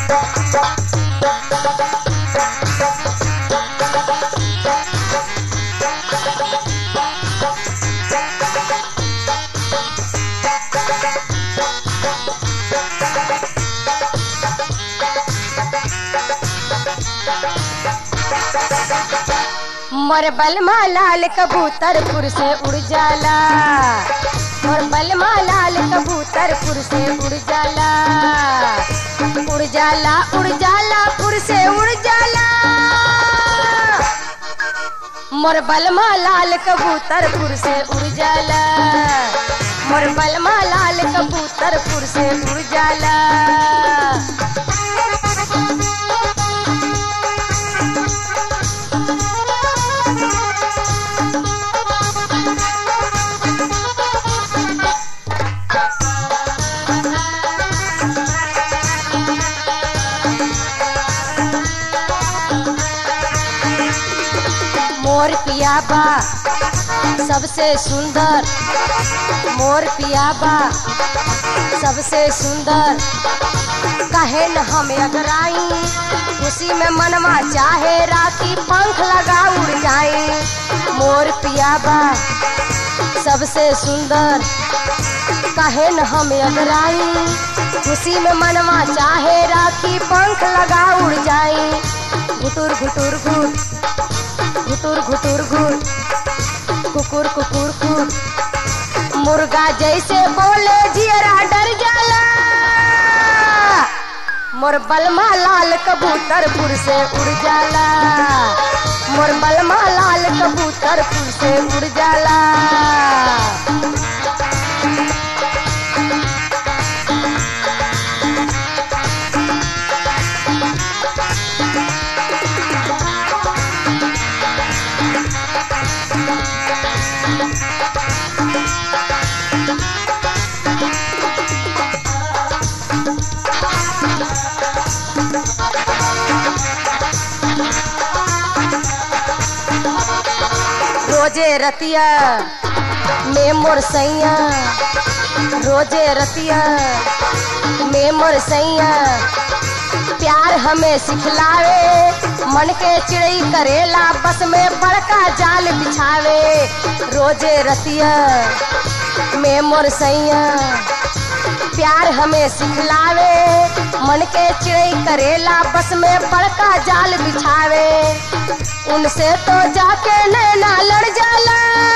मोर बलमा लाल कबूतरपुर से उड़ जाला मोर बलमा लाल कबूतरपुर से उड़ जाला उड़ जाला उड़ जाला पुर से उड़ जाला मोर बलमा लाल कबूतरपुर से उड़ जाला मोर बलमा लाल कबूतरपुर से उड़ जाला मोर पियाबा सबसे सुंदर मोर पियाबा सबसे सुंदर कहे न हम अगराई खुशी में मनवा चाहे राखी पंख लगा उड़ जाई मोर पियाबा सबसे सुंदर कहे न हम अगराई खुशी में मनवा चाहे राखी पंख लगा उड़ जाई घुटुर घुटुर घुट घुटुर घुटुर घुट कुकुर कुकुर कुट मुर्गा जैसे बोले जियरा डर जाला मोर बलमा लाल कबूतरपुर से उड़ जाला मोर बलमा लाल कबूतरपुर से उड़ जाला रोजे रतिया में मोर सैया रोजे रतिया में मोर सैया प्यार हमें सिखलावे मन के चिड़ई करेला बस में बड़का जाल बिछावे रोजे रतिया में मोर सैया प्यार हमें सिखलावे मन के चिड़ई करेला बस में बड़का जाल बिछावे उनसे तो जाके नैना लड़ जाला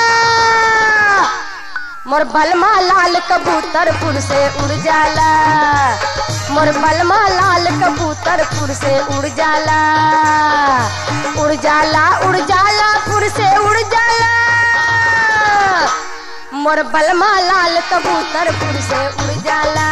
मोर बलमा लाल कबूतरपुर से उड़ जाला मोर बलमा लाल कबूतरपुर से उड़ जाला उड़ जाला उड़ जाला पुर से उड़ जाला मोर बलमा लाल कबूतरपुर से उड़ जाला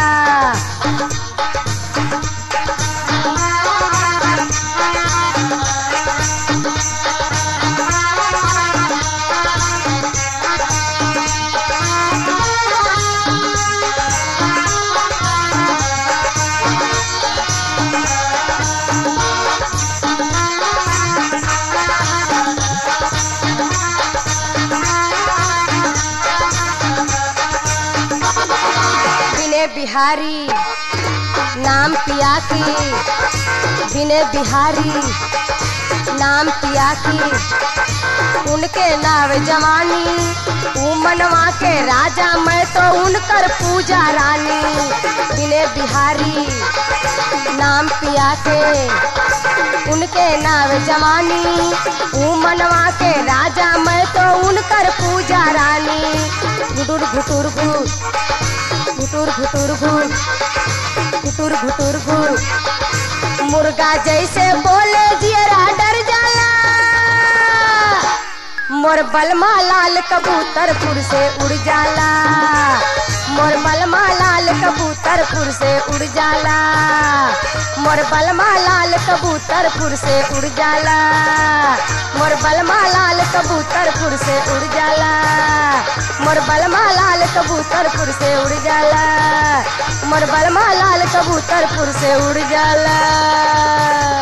बिने बिहारी नाम पिया की बिने बिहारी नाम पिया की उनके नाव जवानी ऊ मनवा के राजा मैं तो उनकर पूजा रानी बिने बिहारी नाम पिया के उनके नाव जवानी ऊ मनवा के राजा मैं तो उनकर पूजा रानी घुटुर घुटुर घुट घुटुर घुटुर घुट घुटुर घुटुर घुट मुर्गा जैसे बोले जियरा डर जाला मोर बलमा लाल कबूतरपुर से उड़ जाला मोर बलमा लाल कबूतरपुर से उड़ जाला मोर बलमा लाल कबूतरपुर से उड़ जाला मोर बलमा लाल कबूतरपुर से उड़ जाला मोर बलमा लाल कबूतरपुर से उड़ जाला मोर बलमा लाल कबूतरपुर से उड़ जाला